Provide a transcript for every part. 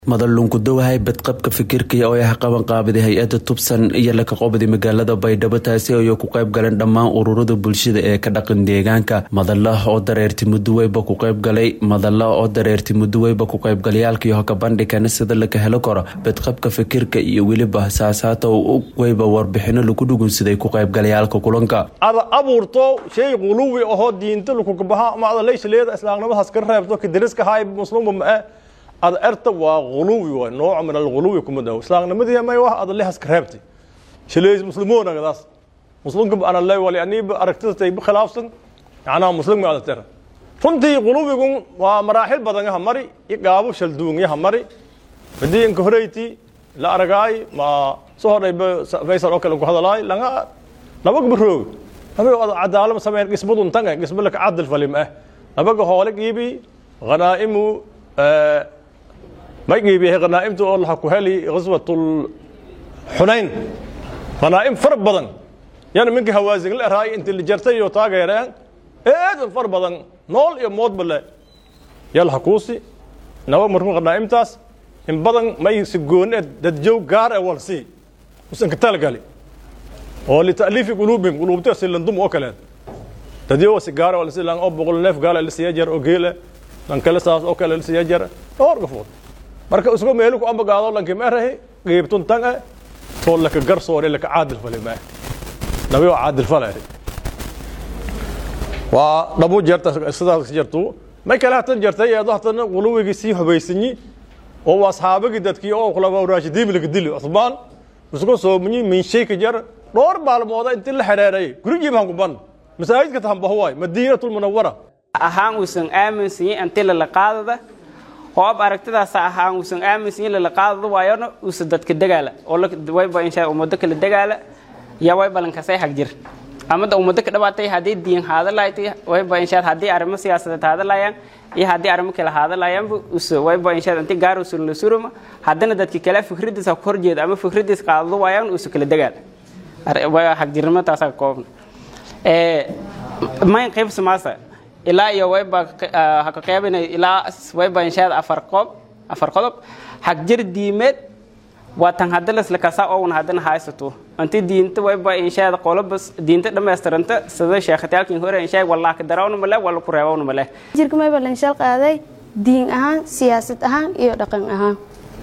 madalunkudowahay badqabka fikirkaya oo ah qabanqaabiday hay-ada tubsan iyo laka qobdi magaalada baydhabo taasi ay ku qayb galeen dhammaan ururada bulshada ee ka dhaqan deegaanka madala oo dareerti muduweyba ku qaybgalay madala oo dareerti muduweyba ku qaybgalayaalkii hoka bandhigana sida laka helo karo badqabka fikirka iyo weliba saasaata weyba warbixino lagu dhugunsaday ku qaybgalayaalka kulanka ada abuurto shay quluwi ahoo diinta lakugabaha ama ada leysleeda islaamnimadaas ka reebto kadiriska haay muslimba ma ada erta waa uluwi waay nooc min alghuluwi kuma dawo islaamnimadii may wax ada lehas ka reebtay shileys muslimoon agadaas muslimka ana lay wali aniba aragtida tay khilaafsan macnaha muslimka ada tera runtii quluwigu waa maraaxil badan yaha mari iyo gaabo shalduun yaha mari hadii inka horeyti la aragaay ma soo hodhayba faysal oo kale ku hadalaay langa nabaga baroog nabaga ada cadaalad sameyn qismadun tanga qisma laka cadal falim ah nabaga hoole qiibi ghanaa'imu ma qiibiyahay khanaa'imta oo laha ku heli ghaswatul xunayn khanaa'im fara badan yana minka hawaazin la eraay intii la jartay iyo taageereen eedan far badan nool iyo moodba le yaa laha kuusi naba markuu khanaa'imtaas in badan may si gooni e dadjow gaar e walsi usan ka talagali oo lita'liifi quluubihim quluubta si landum oo kaleed dadyo si gaar e walsi lan oo boqol neef gaala la siiya jar oo geele lan kale saas oo kale la siiya jar dhowr gafood marka isgo meelu ku ambagaado lanki meerahi qiibtun tan ah too laka garsoore laka caadil fale ma nabi oo caadil fale waa dhabu jeerta sidaas jartu may kale hatan jartay eedo hatan quluwigii sii hubaysanyi oo asxaabagii dadkii oo khulafaa raashidiin laga dili cusmaan isgo soomanyi min shayka jar dhowr maalmooda intii la xidheeray gurigii baan ku ban masaajidka tahanbahuwaay madiinatul munawara ahaan uusan aaminsanyin intii lala qaadada hoob aragtidaas ahaan uusan aaminsanyin lala qaadada waayona uusa dadka dagaala oo wayba insha ummado kala dagaala yaa way balankasay hagjir amada ummado ka dhawaatay haddii diin haadalaaytay wayba inshaad haddii arrimo siyaasadeed haadalayaan iyo haddii arrimo kale haadalayaanba usa wayba inshaad inti gaar usan la suruma haddana dadka kale fikradiisa ku horjeeda ama fikradiis qaadado waayaan uusa kala dagaala hagjirnimo taasaa koobna mayn qaybsa maasa ilaa iyo wayba haka qeybinay ilaa wayba inshaad afar qoob afar qodob hagjir diimeed waa tan hadda lasla kasa own haddana haysato inti diinta wayba inshaad qolobas diinta dhammaystiranta sida sheekhataalkin hore inshaad wallah ka darawna male wala ku reebawna male jirka mayba lanshal qaaday diin ahaan siyaasad ahaan iyo dhaqan ahaan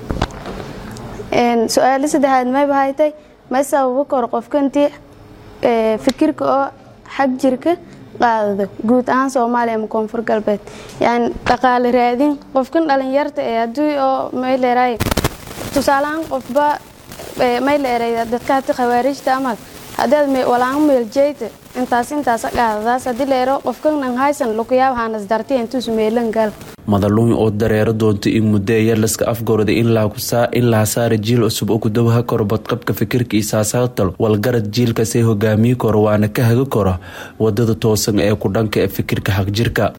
su-aalo saddexaad mayba haytay may sababo kor qofka intii fikirka oo xag jirka qaadado guud ahaan soomaaliya ama koonfur galbeed yani dhaqaale raadin qofkan dhalinyarta ee haddii oo mayleeray tusaaleahaan qofba mayleeray dadka hati khawaarijta amal haddaad walaan meeljeyta intaas intaas qaadadaas haddii leero qofkan nan haysan lukuyaab haanas dartiya intuus meelan gal madaluun oo dareero doonta in muddo ee yarlaska afgorda in laha saara jiil cusub oo kudawaha karo badqabka fikirka iyo saasaatal walgarad jiilkasay hogaamiyi karo waana ka haga karo wadada toosan ee ku dhanka ee fikirka xagjirka